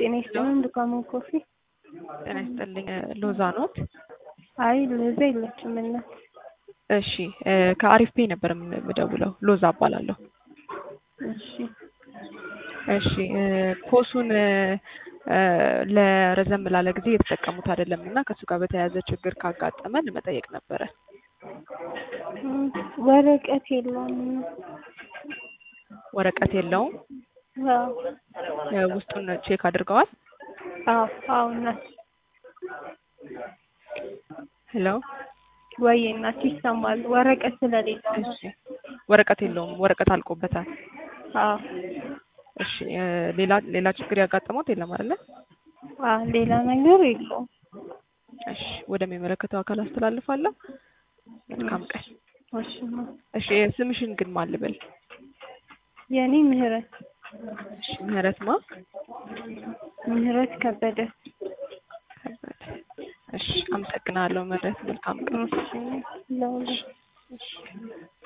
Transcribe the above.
ጤና ይስጥልን ዱካሞ ኮፊ። ጤና ይስጥልኝ ሎዛ ኖት? አይ ሎዛ የለችም እናት። እሺ ከአሪፍ ፔ ነበር የምደውለው። ሎዛ እባላለሁ። እሺ እሺ ፖሱን ለረዘም ላለ ጊዜ የተጠቀሙት አይደለም እና ከእሱ ጋር በተያያዘ ችግር ካጋጠመን መጠየቅ ነበረ። ወረቀት የለውም። ወረቀት የለውም። አዎ ውስጡን ቼክ አድርገዋል? አዎ አዎ እናት ሄሎ ወይ እናት ይሰማል። ወረቀት ስለሌለው ነው። እሺ ወረቀት የለውም። ወረቀት አልቆበታል። አዎ እሺ ሌላ ሌላ ችግር ያጋጠመው የለም አይደለ? አዎ ሌላ ነገር የለውም። እሺ ወደሚመለከተው አካል አስተላልፋለሁ። መልካም ቀን። እሺ እናት። እሺ ስምሽን ግን ማን ልበል? የኔ ምህረት እሺ ምህረት ማ? ምህረት ከበደ። ከበደ። እሺ አመሰግናለሁ ምህረት። መልካም ቀን። እሺ ለሁሉ እሺ